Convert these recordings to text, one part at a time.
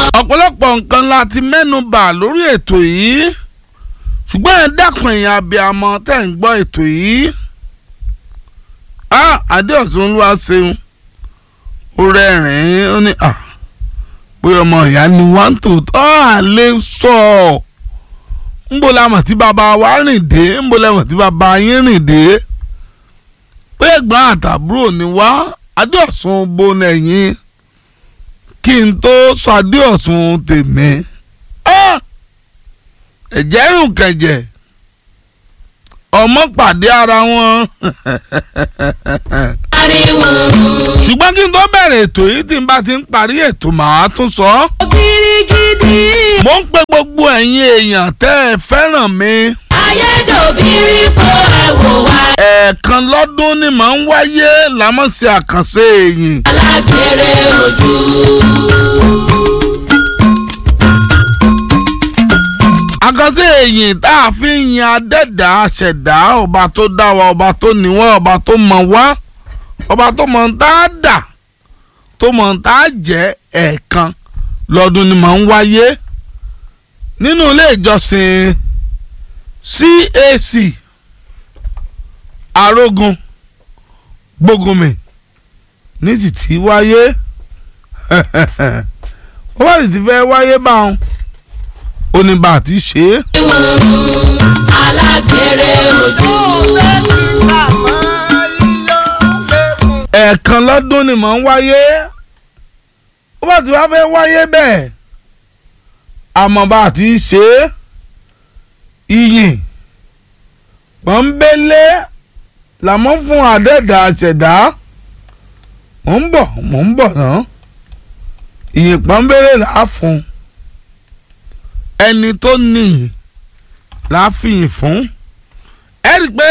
ọ̀pọ̀lọpọ̀ nǹkan la ti mẹ́nu bà lórí ètò yìí ṣùgbọ́n ẹ dákun ẹ̀yin abiyamọ tẹ́ ń gbọ́ ètò yìí á adéọ̀sùn ló wá ṣeun ó rẹ́rìn-ín ó ní à pé ọmọ ìyá ni wọ́n ń tò tọ́ àlẹ́ sọ ọ́ ńbo la mọ̀ tí bàbá wa rìn dé ńbo la mọ̀ tí bàbá yín rìn dé pé ẹ̀gbọ́n àtàbúrò ni wá adéọ̀sùn bo nẹ̀yìn kí n tó sọ adéọ̀sùn tèmi ẹ̀jẹ̀ rùn kẹ̀jẹ̀ ọmọ pàdé ara wọn ariwo ṣùgbọ́n kí n tó bẹ̀rẹ̀ ètò yìí tí n bá ti ń parí ètò màá tún sọ ọ́. kirikidi mo ń pe gbogbo ẹ̀yin èèyàn tẹ́ ẹ fẹ́ràn mi. ayédòbírí po ẹ̀wò wa ẹ̀ẹ̀kan lọ́dún ni màá ń wáyé lámọ̀sí àkànṣe èyìn. alágbèrè ojú. àkànṣe èyìn tá a fi ń yin adẹ́dà ṣẹ̀dá ọba tó dá wa ọba tó níwá ọba tó mọ̀ wá ọba tó mọ̀ ń tá a dà tó mọ̀ ń tá a jẹ́ ẹ̀ẹ̀kan lọ́dún ni màá ń wáyé nínú ilé ìjọsìn CAC arógun gbógunmi ní sì ti wáyé ó wá sì ti fẹ́ wáyé báwọn ó ní bá a ti ṣe é. alágbèrè ojú. ẹ̀ẹ̀kan lọ́dún ni mò ń wáyé ó bá ti wá fẹ́ wáyé bẹ́ẹ̀ àmọ́ bá a ti ṣe é iyìn pọ́nbélé làmọ́ fún àdẹ́dà ṣẹ̀dá mò ń bọ̀ mò ń bọ̀ náà iyìn pọ́nbélé là á fún ẹni tó níyìn là á fìyìn fún ẹ rí i pé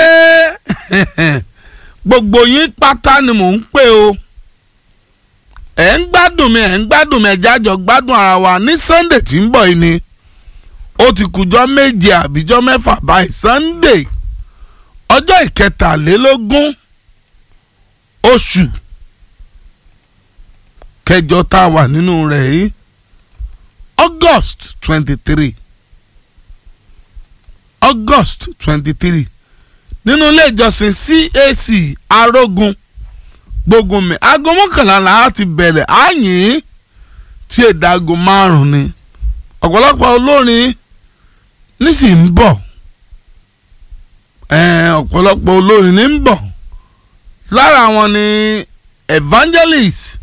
gbogbo yín pátá ni mò ń pè o ẹ̀ ń gbádùn mi ẹ̀ ń gbádùn mi ẹ̀já jọ gbádùn ara wa ní Sunday tí ń bọ̀ yìí ni ó ti kùjọ́ méje àbíjọ́ mẹ́fà báyìí Sunday ọjọ́ ìkẹtàlélógún oṣù kẹjọ tá a wà nínú rẹ̀ yìí August twenty three August twenty three nínú ilé ìjọsìn CAC arógun gbógunmi aago mọ́kànlá la ti bẹ̀rẹ̀ àyìn tí èdè aago márùn-ún ni ọ̀pọ̀lọpọ̀ olórin nísì ń bọ̀ ọ̀pọ̀lọpọ̀ olórin ní ń bọ̀ lára wọn ni evangelist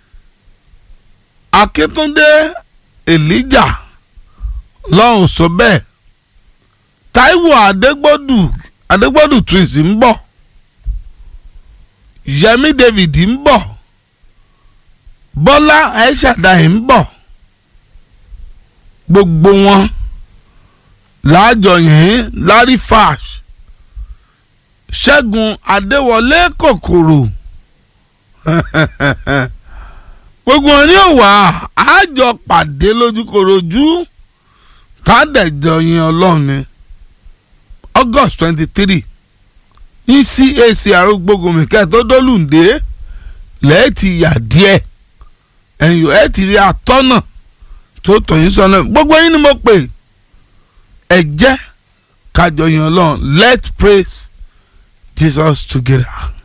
Akíntúndé Elijah lọ́hùn sọ bẹ́ẹ̀ Táíwò Adégbòdù Adégbòdù twins ń bọ̀ Yẹmí David ń bọ̀ Bọ́lá Aishadai ń bọ̀ gbogbo wọn láàjọ yẹn Larry Fash Ṣẹ́gun Adéwọlé kòkòrò gbogbo wọn ni ó wà àjọ pàdé lójúkorojú tádẹ̀jọ yẹn ọlọ́run ni August twenty three ní CAC arúgbógunmi kẹ́ẹ̀tọ́ dólùndé lẹ́ẹ̀tì yà díẹ̀ ẹ̀yìn ẹ̀ ti rí atọ́nà tó tọ̀yìn sọ́nà gbogbo yín ni mo pè ẹ jẹ́ kájọ yẹn ọlọ́run let's praise Jesus together.